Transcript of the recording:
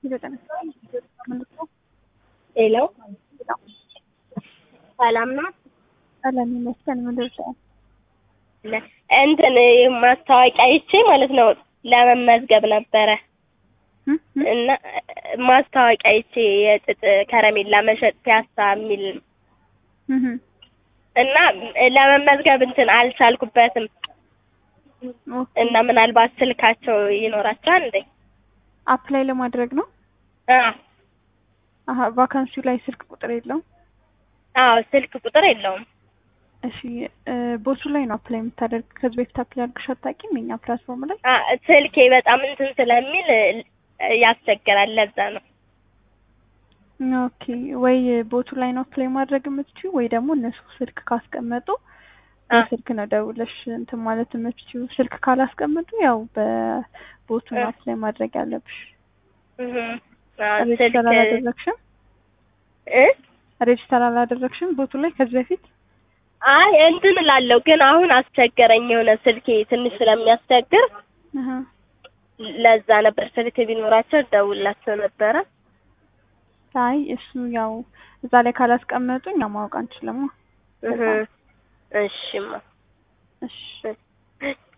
ሄሎ ሰላም ነው? ሰላም ይመስገን። ምንድን ነው? እንትን ማስታወቂያ አይቼ ማለት ነው ለመመዝገብ ነበረ እና ማስታወቂያ አይቼ የጥጥ ከረሜላ መሸጥ ፒያሳ የሚል እና ለመመዝገብ እንትን አልቻልኩበትም እና ምናልባት ስልካቸው ይኖራቸዋል እንዴ? አፕላይ ለማድረግ ነው። አዎ አሀ ቫካንሲው ላይ ስልክ ቁጥር የለውም። አዎ ስልክ ቁጥር የለውም። እሺ ቦቱ ላይ ነው አፕላይ የምታደርግ። ከዚህ በፊት አፕላይ አድርገሽ አታውቂም? የኛ ፕላትፎርም ላይ አ ስልኬ በጣም እንትን ስለሚል ያስቸግራል። ለዛ ነው። ኦኬ ወይ ቦቱ ላይ ነው አፕላይ ማድረግ የምትችይው ወይ ደግሞ እነሱ ስልክ ካስቀመጡ በስልክ ነው ደውለሽ እንትን ማለት የምትችይው። ስልክ ካላስቀመጡ ያው በቦቱ ነው አፕላይ ማድረግ ያለብሽ። ሬጅስተር አላደረግሽም? እ ሬጅስተር አላደረግሽም ቦቱ ላይ ከዚህ በፊት? አይ እንትን እላለሁ ግን አሁን አስቸገረኝ። የሆነ ስልኬ ትንሽ ስለሚያስቸግር አሀ ለዛ ነበር ስልክ ቢኖራቸው ደውላቸው ነበረ። አይ እሱ ያው እዛ ላይ ካላስቀመጡ እኛ ማወቅ አንችልማ። እሺማ እሺ